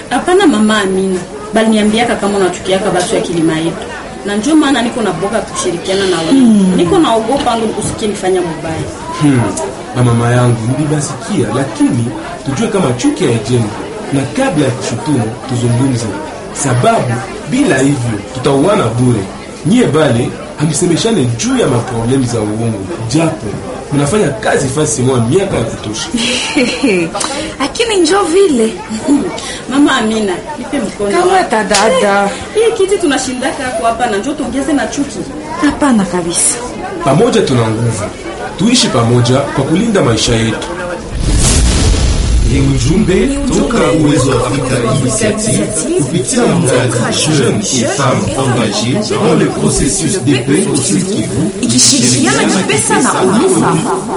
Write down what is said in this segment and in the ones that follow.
Hapana mama Amina, bali niambiaka kama unachukiaka batu ya kilima yetu, na ndio maana niko na boga kushirikiana na wewe niko naogopa angu usikie nifanya mubaya. Hmm. Na mama yangu nilibasikia, lakini tujue kama chuki haijengi, na kabla ya kushutumu tuzungumze, sababu bila hivyo tutauana bure. Nyie bale hamsemeshane juu ya maproblemu za uongo, japo mnafanya kazi fasi moja miaka ya kutosha. lakini njo vile Mama Amina, nipe mkono. kamata dada. Hii kiti tunashindaka hapo hapa na njoo tuongeze na chuki. Hapana kabisa. Pamoja tuna nguvu, tuishi pamoja kwa kulinda maisha yetu. Ni ujumbe toka Uwezo wa Afrika Initiative kupitia mradi Jeunes et Femmes Engagées dans le processus de paix au Sud Kivu Ikishirikiana na pesa na Unufa.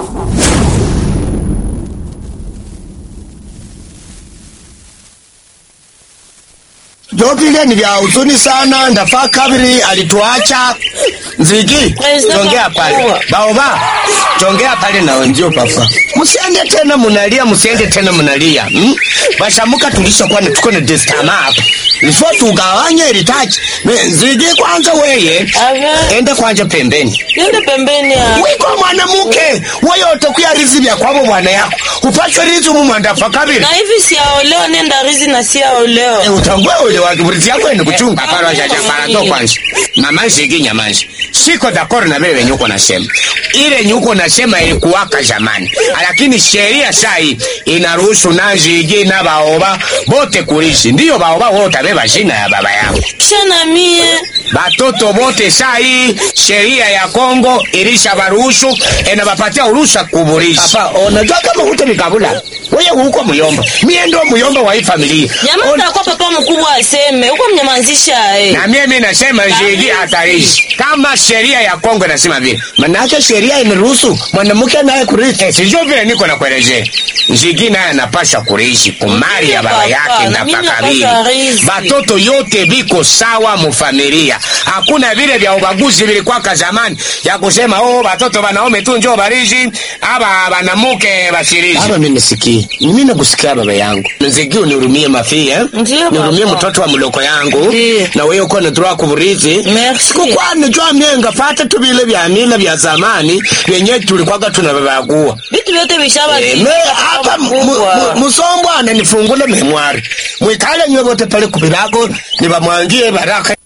Jo vile ni vya huzuni sana. Ndafaa kabiri alituacha Nzigi, tongea pale baoba, tongea pale na wenzio papa, msiende tena munalia, msiende tena munalia hmm? Bashamuka tulishakuwa na tuko na destama hapa ifo tugawanye ilitaji Nzigi, kwanza weye Ave. ende kwanja pembeni Yende pembeni ya. wiko mwanamuke weyote kuya rizi vya kwabo bwana yako upachwe rizi mumwandafa kabiri Na hivi siaolewa nenda rizi na siaolewa. Eh, utangwe ule wa kiburizi yako ni kuchunga pale wa jaja para to kwanza mama shiki nyamanzi siko d'accord na wewe nyuko nasema ile nyuko nasema ilikuwaka zamani lakini sheria sai inaruhusu nazigi na baoba bote kulishi ndiyo baoba wote beba jina ya baba yao Kisha na mie. batoto bote sai sheria ya Kongo ilisha baruhusu enabapatia uruhusa kuburisha papa unajua kama huto mikabula wewe huko muyomba mie ndo muyomba wa hii familia Nyamaza kwa papa mkubwa aseme. Uko mnyamazisha eh. na mimi nasema jigi hatarishi kama sheria ya Kongo inasema vile, manake sheria imeruhusu mwanamke naye kurithi. Eh, sijui vile niko na kuelezea. Jigi naye anapasha kurithi kumali ya baba Papa, yake na na mimi pakabili. napasha rithi. Batoto yote biko sawa mufamilia, hakuna vile vya ubaguzi vilikwaka zamani ya kusema oh, batoto banaume tu njoo barishi aba banamuke bashirishi. Hapa mimi nisikii, mimi nakusikia baba yangu, nzigi unihurumie mafi eh? Ndiyo, nihurumie papa. mtoto wa mloko yangu Ndiyo. na wewe uko natura kuburithi Merci. kukwani jwa myenga fata tubile vya mila vya zamani vyenye tulikwaga tunavavagua Vitu vyote vishaba. Eh, me hapa mu- mu- musombwana nifungule memwari mwikale nywe vote pale kubirago nivamwangie baraka